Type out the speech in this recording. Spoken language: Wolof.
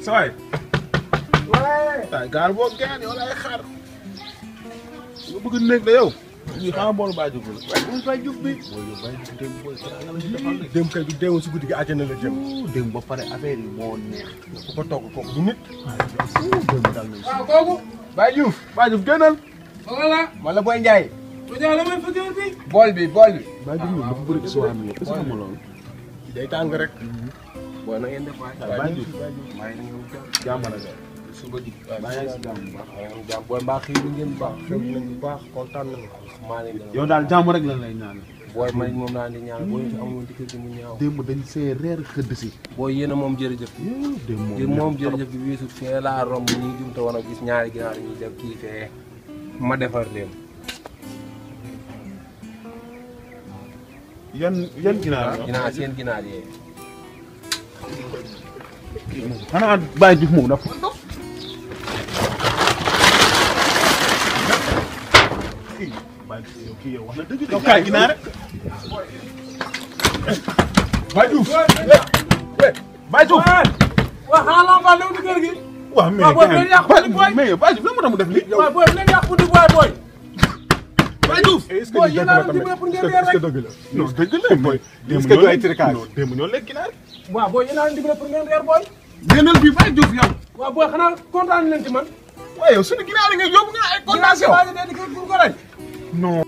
sawaay waay gaal boo gaan yow laay xaar nga bëgg nekk da yow ñu xama boolu bàyyi jóg la waaye bu bàyyi jóg bi booy yow bàyyi jóg dem booy nga la si defal de dem kay du deewoon si guddi gi àjjana la jëm dem ba pare affaire yi moo neex ku ko togg kooku du nit dem dal nañ waaw kooku. Baye Diouf Baye Diouf génnal voilà. man la Boy Ndiaye bu dee la may fëjee bi. bool bi bool bi Baye Diouf ñoom dafa bëri histoire mi est-ce que xam nga loolu day tàng rek booy na ngeen def waay. Baye Diouf maa ngi leen di jàmm la de suba ji. baa yaa ngi si jàmm bu baax maa ngi jàmm booy mbaa xiir ngeen bu baax. xew nañ bu baax kontaan nañ maa leen gën a. yow daal jàmm rek lan lay ñaan booy man moom laa di ñaan booy fi amoon ci kër gi mu ñaaw. démb dañ see reer xëdd si booy yéen a moom jërëjëf. démb moom di moom jërëjëf bi weesu fee laa romb ñuy jumte woon a gis ñaari ginaar ñuy def kii fee ma defar leen. yan yan ginaar la ginaar seen ginaar yee. xanaa Baye Diouf moom dafa dof Baye Diouf yow kii yow wax na dëgg yow kaay ginaar rek Baye Diouf Baye Diouf waaw xanaa laa mbaa léegi kër gi. waaw mais waaw booy bu leen yàq guddi booy. mais yow Baye Diouf lan moo tax mu def lii waaw booy bu leen yàq guddi booy booy. Baye Diouf est-ce que Boy, lii yéen dëgg a la ngi tamit dimbali pour ngeen est-ce que dee dëgg la non dëgg la mooy est-ce que du ay tricage non démb ñoo lekk ginaar waaw booy yéen a ngi dimbali pour ngeen reer booy. génnal bi Baye Diouf yow waaw booy xanaa kontaan nañ ci man. waaye yow suñu ginaar yi nga yóbbu nga ay condamnation waa ji dee di kër pour ko rey. non